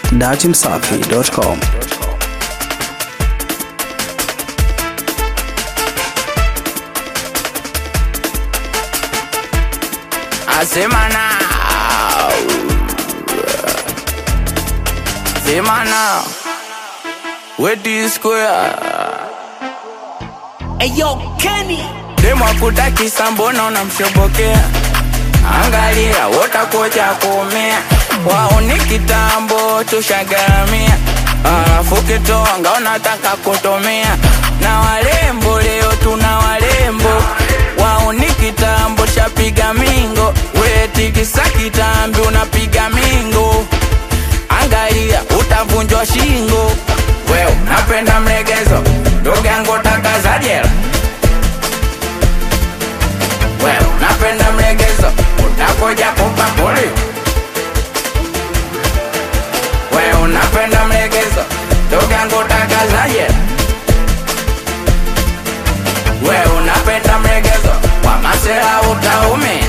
datimsafi.com. Asema now. Sema now. Wedi square. Eyo Kenny Demo akutakisa mbona unamshobokea? Angalia wotakocha kuumia, wao ni kitambo tushagaramia, alafu kitonga unataka kutumia na walembo. Leo tuna walembo, wao ni kitambo shapiga mingo, wetikisa kitambi unapiga mingo, angalia utavunjwa shingo. Wewe napenda mlegezo, ndugu yangu taka za jela wewe unapenda mlegezo, utakuja kupakuli. Wewe unapenda mlegezo, ndugu yangu utakazaje? Wewe unapenda mlegezo, kwa masela utaumia.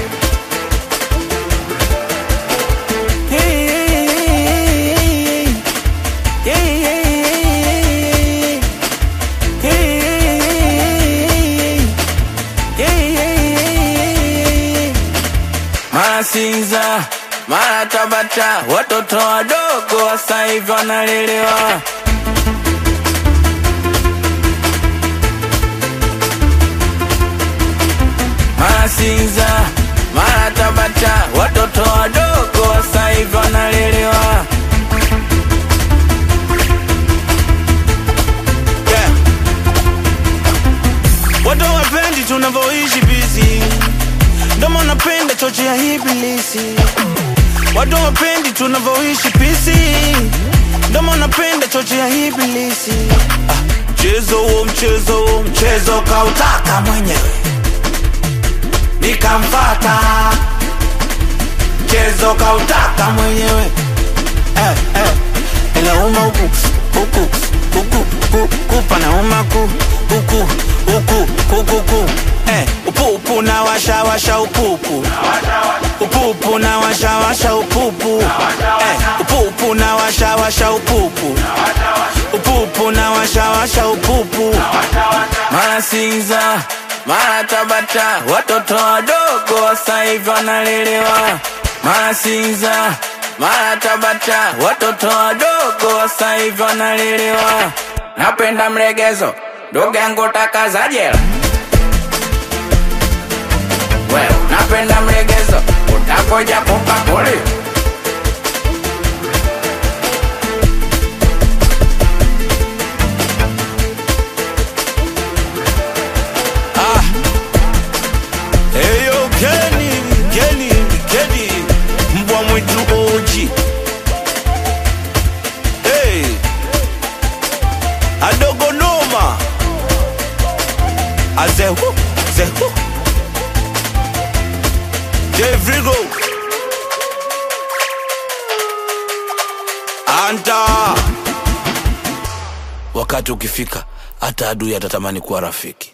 Mara Sinza, mara Tabata, watoto wadogo wasa hivi wanalelewa. Mara Sinza, mara Tabata, watoto wadogo wasa hivi wanalelewa. Yeah. Watu wapendi tunavyoishi busy, ndomo napenda choche ya ibilisi. Watu wapendi tunavyoishi pisi, ndomo napenda choche ya ibilisi. Ah, Mchezo huo mchezo huo mchezo kautaka mwenyewe, nikamfata. Mchezo kautaka mwenyewe eh, eh. Inauma huku huku huku huku kupa nauma ku huku huku huku ku eh, upupu na washa washa upupu upupu na washa washa upupu eh, upupu na washa washa upupu upupu na washa washa upupu Mara Sinza, mara Tabata, watoto wadogo wasa hivi wanalelewa. Mara Sinza, mara Tabata, watoto wadogo wasa hivi wanalelewa. Napenda mlegezo, ndugu yangu taka za jela. Wewe napenda mlegezo, utakoja kupakuli. Eyo Kenny, Kenny, Kenny, mbwa mwitu oji. Hey, adogo noma. Azehu, zehu. Devrigo. Anta. Wakati ukifika, hata adui atatamani kuwa rafiki.